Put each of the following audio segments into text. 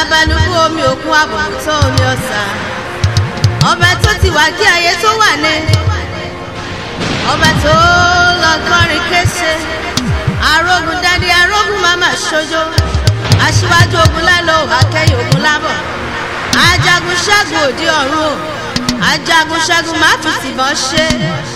alábàlúkú omi òkun àbùkù tó omi ọ̀sà ọba tó ti wà kí ayé tó wà ní ọba tó lọ kọrin kése arógun dádé arógun mama ṣojo aṣíwájú ogun lálọ́ akẹ́yìn ogun lábọ̀ ajagun ṣẹ́gun òde ọ̀run o ajagun ṣẹ́gun má fi tìbọn ṣe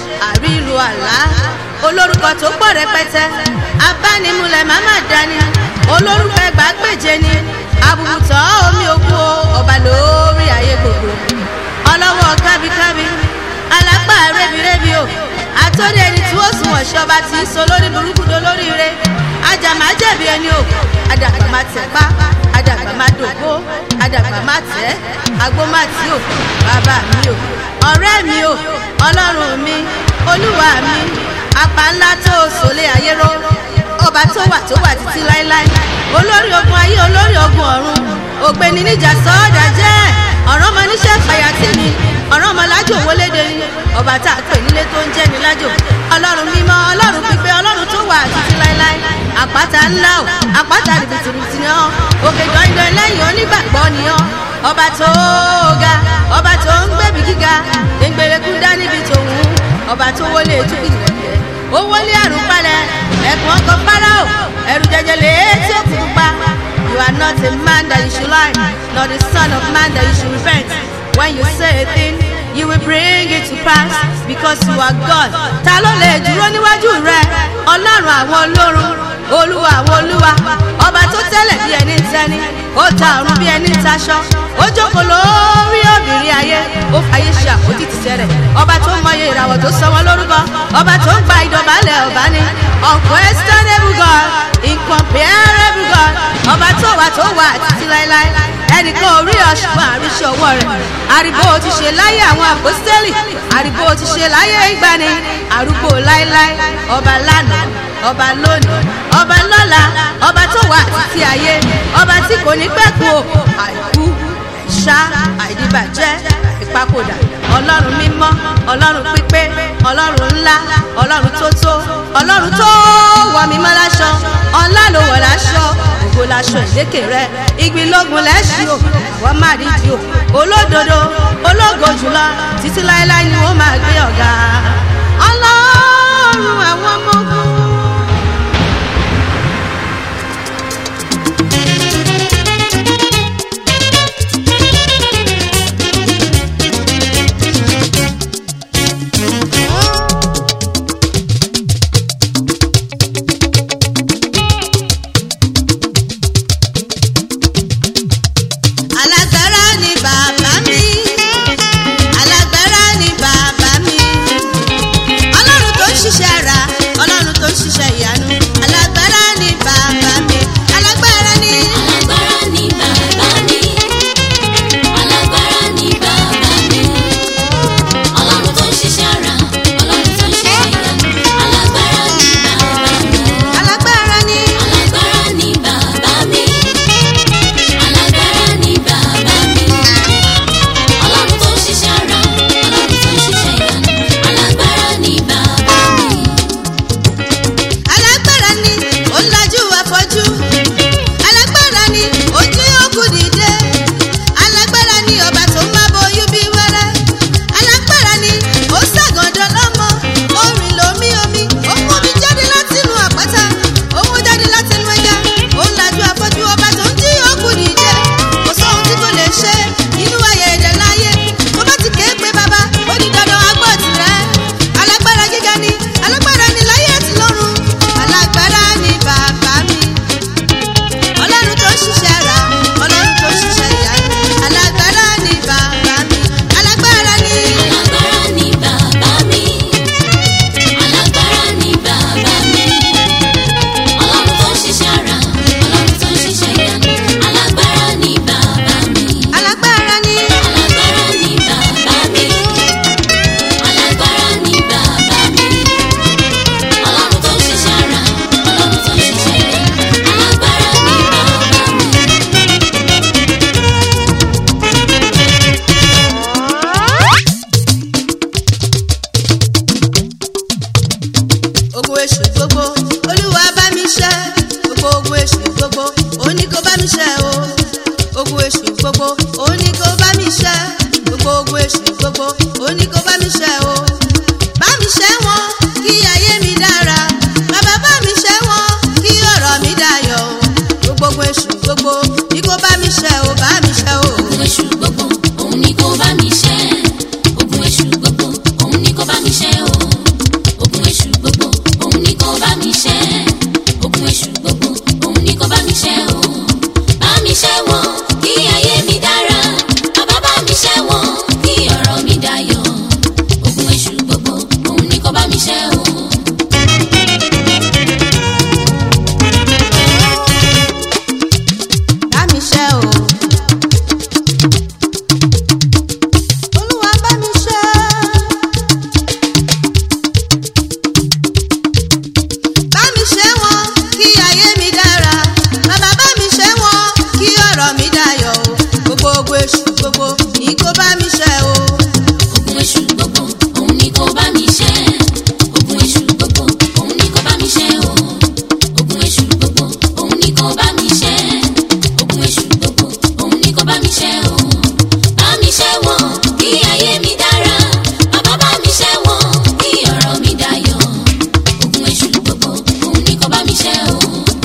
àrílù àlá olórúkọ tó pọ̀ rẹpẹtẹ abánimúlẹ̀ màmá dání olórúkọ ẹgbàágbèje ni abùbùtọ̀ omi òkú ọba lórí ayé gbogbo ọlọ́wọ́ kábíkábí alápá rẹ́bírẹ́bí o àtọ́rí ẹni tí ó sùn wọ̀ṣẹ́ ọba tí í so lórí burúkú do lórí ire ajàmá jẹ̀bi ẹni o adàgbà má tẹ̀ pa adàgbà má dògbó adàgbà má tẹ̀ agbó má tí o bàbá mi o ọ̀rẹ́ mi o ọlọ́run mi olúwa mi apá ńlá tó o sòlé ayé ró ọba tó wà tó wà títí láéláé olórí ogun ayé olórí ogun ọ̀run ògbéni níjà sọ́ọ́dà jẹ́ ọ̀rọ̀ ọmọ níṣẹ́ fàyàtì ni ọ̀rọ̀ ọmọ lájò wọlédè ni ọba tá a pè nílé tó ń jẹ́ ní lájò ọlọ́run mímọ́ ọlọ́run pípé ọlọ́run tó wà títí láéláé àpáta ńlá o àpáta rìbìtìrìbìtì ni ọ́ òkè dandan lẹ́yìn onígbàgbọ́ ni ọ́ ọba tó ga ọba tó ń gbẹ̀bí gíga gbẹ̀ngbẹ̀rẹ̀kú dá níbi tòun ọba tó wọlé ètùkì rẹ̀ ó wọlé àrùn palẹ̀ ẹ̀kún ọkọ̀ fáráò ẹ̀rù jẹjẹrẹ etí òkú pupa you are not a man that you should lie nor the son of man that you should repent when you say a thing you will bring it to pass because you are God ta ló lè dúró níwájú rẹ ọlọ́run àwọn olórun olúwa àwọn olúwa ọba tó tẹ́lẹ̀ bí ẹni tẹ́ni ó ta ọ̀run bí ẹni taṣọ ó jókòó lórí obìnrin ayé ó fàyè ṣe àpótí tìtẹ́rẹ̀ ọba tó mọye ìràwọ̀ tó sọ wọn lórúkọ ọba tó ń gba ìdọ̀bálẹ̀ ọba ní unquestionable God incomparable God ọba tó wà tó wà títí láéláé ẹnìkan orí ọ̀ṣùgbọ́n àríṣe ọwọ́ rẹ̀ àrìbó ti ṣe láyé àwọn àpòstélì àrìbó ti ṣe láyé ìgbani àrùbó láéláé ọba lánàá ọba lónìí ọba lọ́la ọba tó wà títí ayé ọba tí kò ní pẹ́kun o àìkú ẹ̀ṣá àìdíbàjẹ́ ìpapòdà ọlọ́run mímọ́ ọlọ́run pípé ọlọ́run ńlá ọlọ́run tó tó ọlọ́run tó wọ mímọ́ láṣọ ọlá ló wọ̀ láṣọ ògo láṣọ ìlékè rẹ ìgbìlógun lẹ́ṣin o wọ́n má rí di o olódodo ológo jùlọ títí láéláé ni wọ́n máa gbé ọ̀gá ọlọ́run àwọn ọmọ ogun. alágbára ni bàbá mi alágbára ni bàbá mi ọlọ́run tó ń ṣiṣẹ́ ara ọlọ́run tó ń ṣiṣẹ́ ìyanu alágbára ni bàbá mi alágbára ni. Alágbára ni bàbá mi. Alágbára ni bàbá mi. Ọlọ́run tó ń ṣiṣẹ́ ara, Ọlọ́run tó ń ṣiṣẹ́ ìyanu. Alágbára ni bàbá mi. alágbára ni. Alágbára ni bàbá mi. Alágbára ni bàbá mi. Ọlọ́run tó ń ṣiṣẹ́ ara, Ọlọ́run tó ń ṣiṣẹ́ ìyanu. Alágbára ni bàbá mi. alágbára ni ó lajú afọ́jú alágbára ni ó jí òkú dìde alágbára ni ọba tó má boyún bí wẹ́rẹ́ alágbára ni ó ṣàgàndọ̀ lọ́mọ ó rìn lómi omi ó mú mi jáde látinú àpáta ó mú jáde látinú ẹja ó lajú afọ́jú ọba tó ń jí òkú dìde kò sóhun tí kò lè ṣe nínú ayé ẹ̀dẹ̀ láyé tó bá ti kéé pé bàbá ó ní dandan agbọ́ tirẹ̀ alágbára gíga ni alágbára ni láyé àti lọ́run alágbára ni bàbá mi ọlọ́run tó ṣiṣẹ́ ra ọlọ́run tó ṣiṣẹ́ ìyanu alágbára ni bàbá mi alágbára ni. Alágbára ni bàbá mi. Alágbára ni bàbá mi. Ọlọ́run tó ń ṣiṣẹ́ ara, Ọlọ́run tó ń ṣiṣẹ́ ìyanu. Alágbára ni bàbá mi. alágbára ni. Alágbára ni bàbá mi. Alágbára ni bàbá mi. Ọlọ́run tó ń ṣiṣẹ́ ara, Ọlọ́run tó ń ṣiṣẹ́ ìyanu. Alágbára ni bàbá mi. ogun èṣù gbogbo olúwa bá mi ṣe gbogbo ogun èṣù gbogbo òní kò bá mi ṣe o ogun gbogbo ní kó bá mi ṣe o bá mi ṣe o. ogun èṣù gbogbo òun ni kó bá mi ṣẹ́ ogun èṣù gbogbo òun ni kó bá mi ṣẹ́ o ogun èṣù gbogbo òun ni kó bá mi ṣẹ́ ogun èṣù gbogbo òun ni kó bá mi ṣẹ́ o bá mi ṣẹ́ wọn kí ayé mi dára bàbá bá mi ṣẹ́ wọn kí ọ̀rọ̀ mi dayọ̀ ogun èṣù gbogbo òun ni kó bá mi ṣẹ́ o. bá mi ṣe o. olúwa bá mi ṣe. bá mi ṣe wọn kí ayé mi dára bàbá bá mi ṣe wọn kí ọ̀rọ̀ mi dayọ̀ o gbogbo ogun èṣù gbogbo ní kó bá mi ṣe o. ogun èṣù gbogbo òun ni kó bá mi ṣẹ́ ogun èṣù gbogbo òun ni kó bá mi ṣẹ́ o ogun èṣù gbogbo òun ni kó bá mi ṣẹ́ ogun èṣù gbogbo òun ni kó bá mi ṣẹ́ o bá mi ṣẹ́ wọn kí ayé mi dára bàbá bá mi ṣẹ́ wọn kí ọ̀rọ̀ mi dayọ̀ ogun èṣù gbogbo òun ni kó bá mi ṣẹ́ o.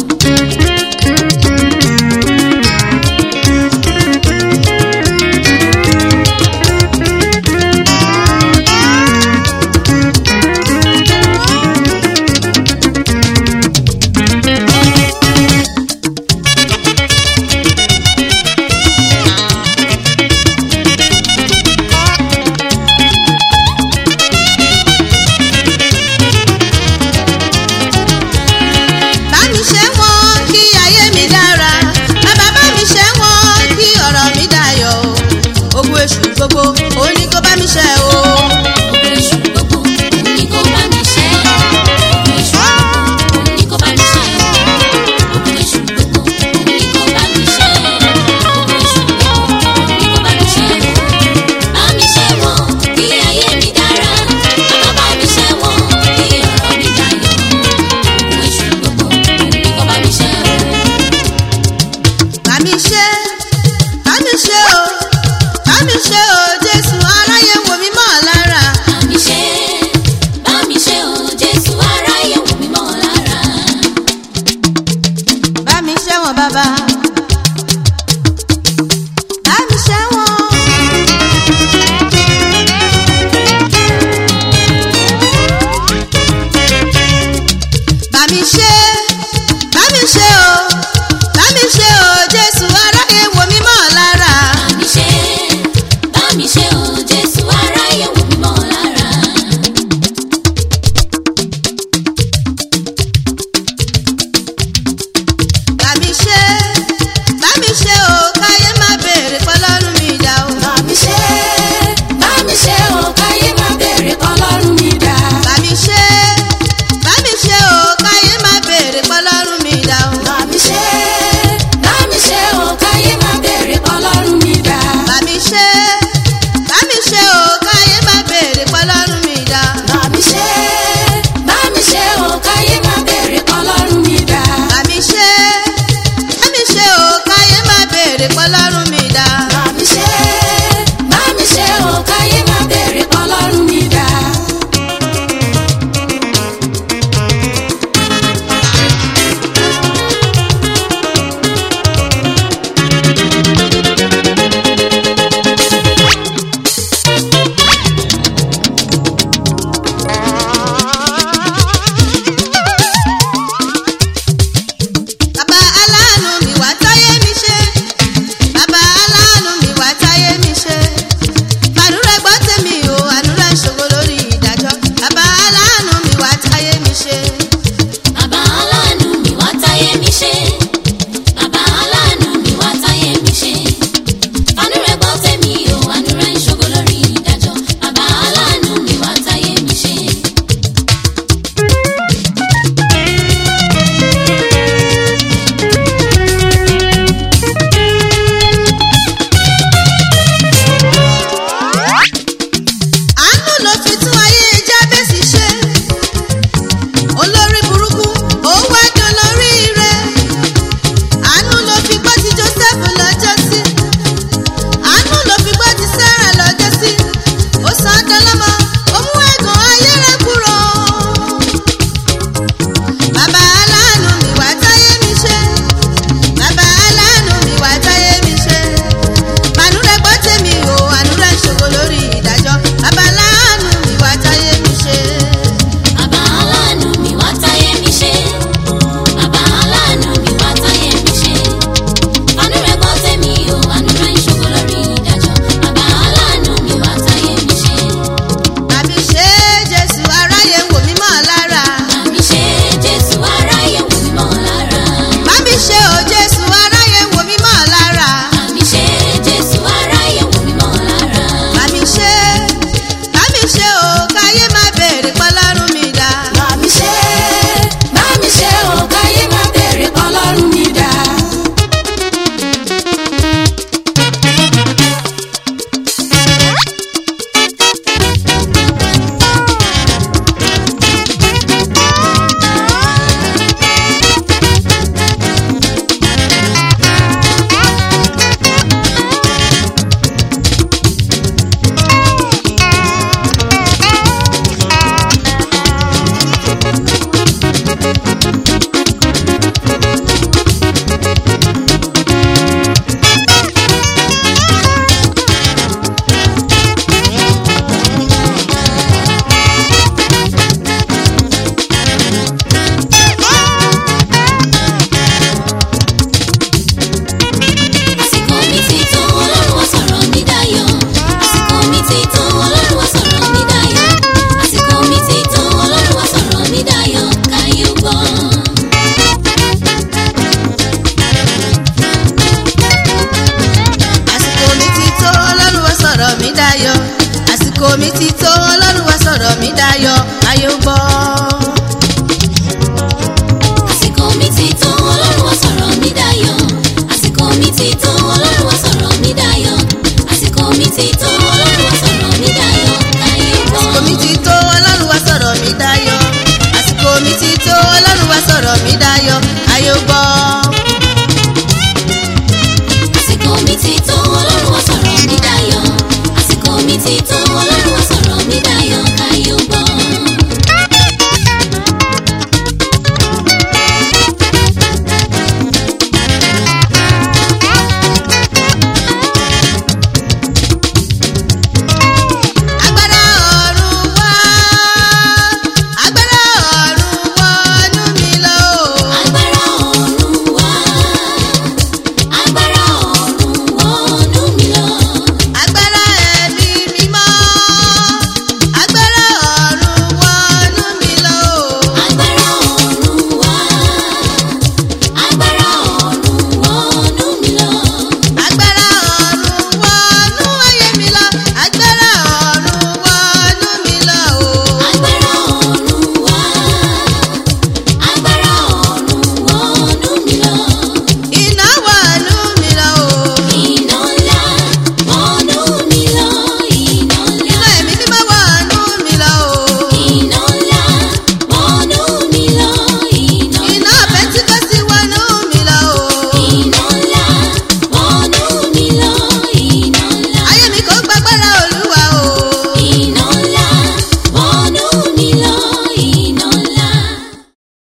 bá mi ṣe wọn kí ayé mi dára bàbá bá mi ṣe wọn kí ọ̀rọ̀ mi dayọ̀ o ogun èṣù gbogbo ó ní kó bá mi ṣe o. ogun èṣù gbogbo òun ni kó bá mi ṣẹ́ ogun èṣù gbogbo òun ni kó bá mi ṣẹ́ ogun èṣù gbogbo òun ni kó bá mi ṣẹ́ ogun èṣù gbogbo òun ni kó bá mi ṣẹ́ bá mi ṣẹ́ wọn kí ayé mi dára bàbá bá mi ṣẹ́ wọn kí ọ̀rọ̀ mi dayọ̀ ogun èṣù gbogbo òun ni kó bá mi ṣẹ́ bá mi ṣe bá mi ṣe o bá mi ṣe o jésù aráyé wo mi mọ́ lára bá mi ṣẹ́ bá mi ṣẹ́ o Jésù aráyé wò mí mọ́ lára. bá mi ṣe wọn bàbá bá mi ṣe wọn. bá mi ṣe bá mi ṣe o bá mi ṣe o jésù aráyé dayọ̀ àsìkò mi ti tó ọlọ́run wá sọ̀rọ̀ mi dayọ̀ ayé ó gbọ́. àsìkò mi ti tó ọlọ́run wá sọ̀rọ̀ mi dayọ̀ àsìkò mi ti tó ọlọ́run wá sọ̀rọ̀ mi dayọ̀ àsìkò mi ti tó ọlọ́run wá sọ̀rọ̀ mi dayọ̀ káyé gbọ́. àsìkò mi ti tó ọlọ́run wá sọ̀rọ̀ mi dayọ̀ àsìkò mi ti tó ọlọ́run wá sọ̀rọ̀ mi dayọ̀ ayé ó gbọ́. àsìkò mi ti tó ọlọ́run wá sọ̀rọ̀ mi dayọ̀ àsìkò mi ti tó